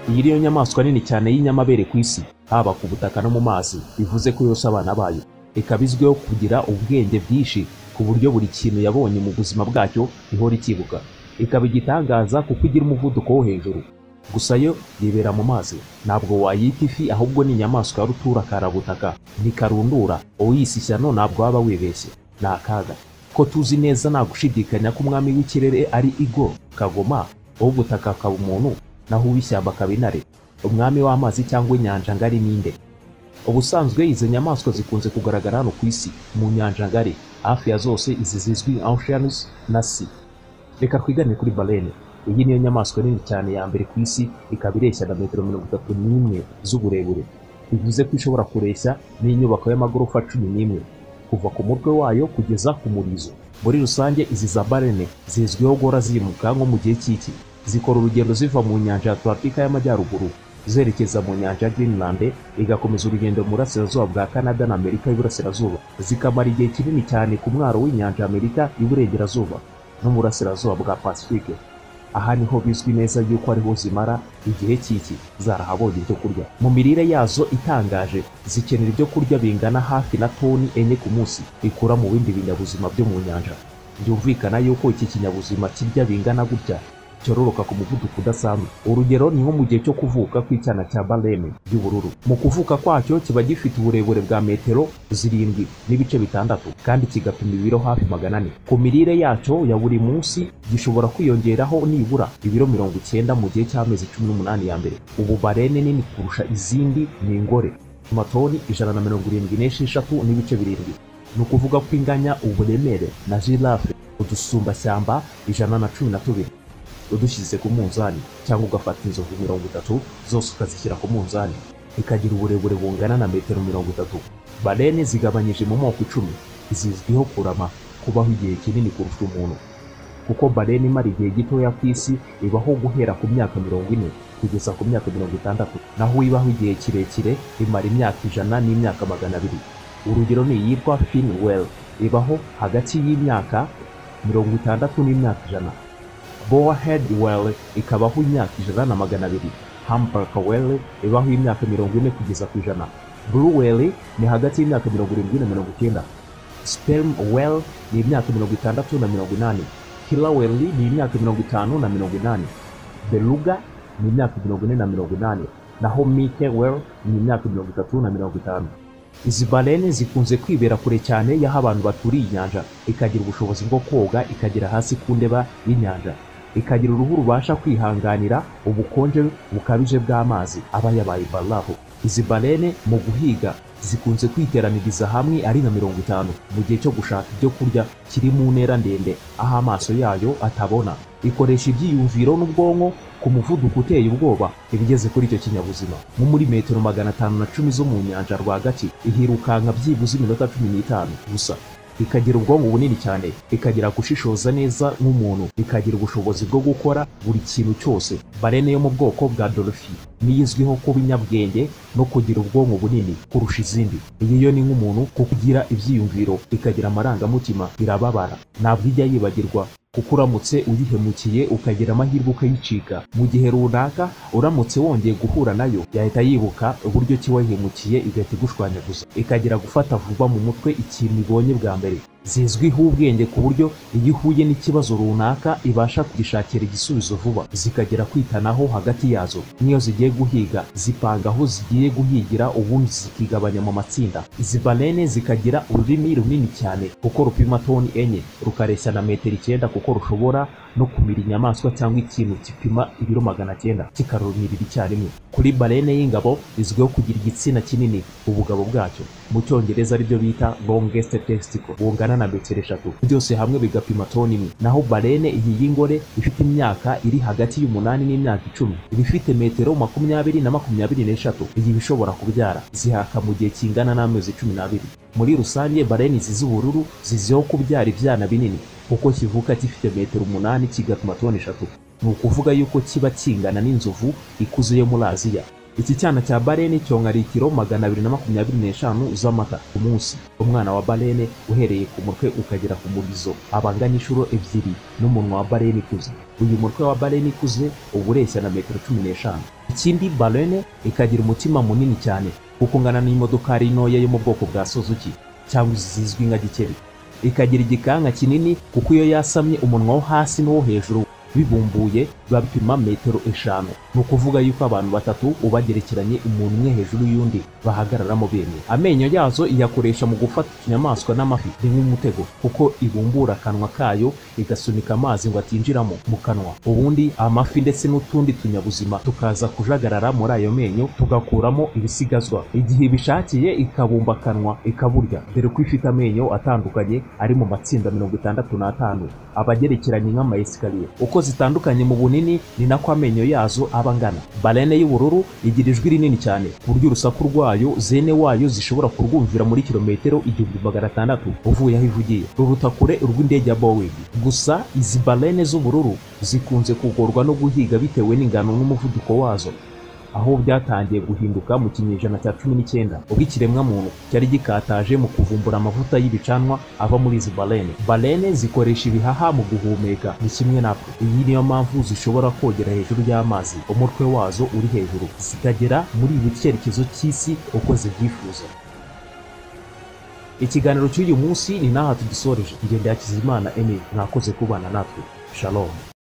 iyi niyo nyamaswa nini cyane y'inyamabere ku isi haba ku butaka no mu mazi bivuze ko yose abana bayo ikaba izwiho kugira ubwenge bwinshi ku buryo buri kintu yabonye mu buzima bwacyo ihora ikibuka ikaba igitangaza kuko igira umuvuduko wo hejuru gusa yo yibera mu mazi ntabwo wayita ifi ahubwo ni inyamaswa ya ruturakarabutaka ntikarundura uyise ishyano ntabwo waba wibeshye ni akaga ko tuzi neza nta gushidikanya ko umwami w'ikirere ari igo kagoma uw'ubutaka akaba umuntu naho uw'ishyamba akaba intare umwami w'amazi cyangwa inyanja ngari n'inde ubusanzwe izi nyamaswa zikunze kugaragara hano ku isi mu nyanja ngari hafi ya zose izi zizwi oceanus na sea reka twigane kuri barene iyi niyo nyamaswa nini cyane ya mbere ku isi ikaba ireshya na metero mirongo itatu n'imwe z'uburebure bivuze ko ishobora kureshya n'inyubako y'amagorofa cumi n'imwe kuva ku mutwe wayo kugeza ku murizo muri rusange izi za barene zizwiho guhora zimuka nko mu gihe cy'iki zikora urugendo ziva mu nyanja ya atlantika y'amajyaruguru zerekeza mu nyanja ya greenland igakomeza urugendo mu burasirazuba bwa canada na amerika y'iburasirazuba zikamara igihe kinini cyane ku mwaro w'inyanja ya amerika y'iburengerazuba no mu burasirazuba bwa pacifique aha niho bizwi neza yuko ariho zimara igihe cy'iki zarahabonye ibyo kurya mu mirire yazo itangaje zikenera ibyo kurya bingana hafi na toni enye ku munsi ikura mu bindi binyabuzima byo mu nyanja byumvikana yuko iki kinyabuzima kirya bingana gutya cyororoka ku muvuduko udasanzwe urugero ni nko mu gihe cyo kuvuka kw'icyana cya bareme y'ubururu mu kuvuka kwacyo kiba gifite uburebure bwa metero zirindwi n'ibice bitandatu kandi kigapima ibiro hafi magana ane ku mirire yacyo ya buri munsi gishobora kwiyongeraho nibura ibiro mirongo icyenda mu gihe cy'amezi cumi n'umunani ya mbere ubu barene nini kurusha izindi ni ingore amatoni ijana na mirongo irindwi n'esheshatu n'ibice birindwi ni ukuvuga ko inganya uburemere na girafe udusumbashyamba ijana na cumi na tubiri udushyize ku munzani cyangwa ugafata inzovu mirongo itatu zose ukazishyira ku munzani ikagira uburebure bungana na metero mirongo itatu barene zigabanyije mu moko icumi zizwiho kurama kubaho igihe kinini kurusha umuntu kuko barene imara igihe gitoya ku isi ibaho guhera ku myaka mirongo ine kugeza ku myaka mirongo itandatu naho ibaho igihe kirekire imara imyaka ijana n'imyaka magana abiri urugero ni iyitwa finwell ibaho hagati y'imyaka mirongo itandatu n'imyaka ijana Boahead Whale ikabaho imyaka ijana na magana abiri Hamburger Whale ibaho imyaka mirongo ine kugeza ku ijana Blue Whale ni hagati y'imyaka mirongo irindwi na mirongo icyenda Sperm Whale ni imyaka mirongo itandatu na mirongo inani Killer Whale ni imyaka mirongo itanu na mirongo inani Beluga ni imyaka mirongo ine na mirongo inani naho Mike Whale ni imyaka mirongo itatu na mirongo itanu izi barene zikunze kwibera kure cyane y'aho abantu baturiye inyanja ikagira ubushobozi bwo koga ikagera hasi ku ndeba y'inyanja ikagira uruhu rubasha kwihanganira ubukonje bukabije bw'amazi aba yabaye barafu izi barene mu guhiga zikunze kwiteraniriza hamwe ari na mirongo itanu mu gihe cyo gushaka ibyo kurya kiri mu ntera ndende aho amaso yayo atabona ikoresha ibyiyumviro n'ubwonko ku muvuduko uteye ubwoba ibigeze kuri icyo kinyabuzima nko muri metero magana atanu na cumi zo mu nyanja rwagati ihirukanka byibuze iminota cumi n'itanu gusa ikagira ubwonko bunini cyane ikagira gushishoza neza nk'umuntu ikagira ubushobozi bwo gukora buri kintu cyose barene yo mu bwoko bwa dorofi niyo izwiho kuba inyabwenge no kugira ubwonko bunini kurusha izindi iyi yo ni nk'umuntu kuko igira ibyiyumviro ikagira amarangamutima irababara ntabwo ijya yibagirwa kuko uramutse uyihemukiye ukagira amahirwe ukayicika mu gihe runaka uramutse wongeye guhura nayo yahita yibuka uburyo ki wayihemukiye igahita igushwanyaguza ikagira gufata vuba mu mutwe ikintu ibonye bwa mbere zizwiho ubwenge ku buryo iyo ihuye n'ikibazo runaka ibasha kugishakira igisubizo vuba zikagira kwitanaho hagati yazo n'iyo zigiye guhiga zipanga aho zigiye guhigira ubundi zikigabanya mu matsinda izi barene zikagira ururimi runini cyane kuko rupima toni enye rukareshya na metero icyenda kuko rushobora no kumira inyamaswa cyangwa ikintu gipima ibiro magana cyenda kikarumirira icyarimwe kuri barene y'ingabo izwiho kugira igitsina kinini ubugabo bwacyo mu cyongereza aribyo bita longest testicle bungana na metero eshatu byose hamwe bigapima toni imwe naho barene iyi y'ingore ifite imyaka iri hagati y'umunani n'imyaka icumi iba ifite metero makumyabiri na makumyabiri n'eshatu iyi iba ishobora kubyara zihaka mu gihe kingana n'amezi cumi n'abiri muri rusange barene izi z'ubururu ziziho kubyara ibyana binini kuko kivuka gifite metero umunani kigatuma toni eshatu ni ukuvuga yuko kiba kingana n'inzovu ikuze yo muri aziya iki cyana cya barene cyonka litiro magana abiri na makumyabiri n'eshanu z'amata ku munsi umwana wa barene uhereye ku mutwe ukagera ku murizo aba angana inshuro ebyiri n'umunwa wa barene ikuze uyu mutwe wa barene ikuze uba ureshya na metero cumi n'eshanu ikindi barene ikagira umutima munini cyane kuko ungana n'imodokari ntoya yo mu bwoko bwa suzuki cyangwa zizwi nka gikeri ikagira igikanka kinini kuko iyo yasamye umunwa wo hasi n'uwo hejuru bibumbuye bapima metero eshanu ni ukuvuga yuko abantu batatu ubagerekeranye umuntu umwe hejuru y'undi bahagararamo bemye amenyo yazo iyakoresha mu gufata utunyamaswa n'amafi ni nk'umutego kuko ibumbura akanwa kayo igasunika amazi ngo atinjiramo mu kanwa ubundi amafi ndetse n'utundi tunyabuzima tukaza kujagarara muri ayo menyo tugakuramo ibisigazwa igihe ibishakiye ikabumba akanwa ikaburya dore ko ifite amenyo atandukanye ari mu matsinda mirongo itandatu n'atanu abagerekeranye nk'amayesikariye uko zitandukanye mu bunini ni nako amenyo yazo aba angana barene y'ubururu igira ijwi rinini cyane ku buryo urusaku rwayo zene wayo zishobora kurwumvira muri kilometero igihumbi magana atandatu uvuye aho ivugiye ruruta kure urw'indege ya boeing gusa izi barene z'ubururu zikunze kugorwa no guhiga bitewe n'ingano n'umuvuduko wazo aho byatangiye guhinduka mu kinyejana cya cumi n'icyenda ubwo ikiremwamuntu cyari gikataje mu kuvumbura amavuta y'ibicanwa ava muri izi barene barene zikoresha ibihaha mu guhumeka ni kimwe natwe iyi niyo mpamvu zishobora kogera hejuru y'amazi umutwe wazo uri hejuru zikagera muri ibi cyerekezo cy'isi uko zibyifuza ikiganiro cy'uyu munsi ni n'aha tugisoreje ngende ya kizimana emile mwakoze kubana natwe shalom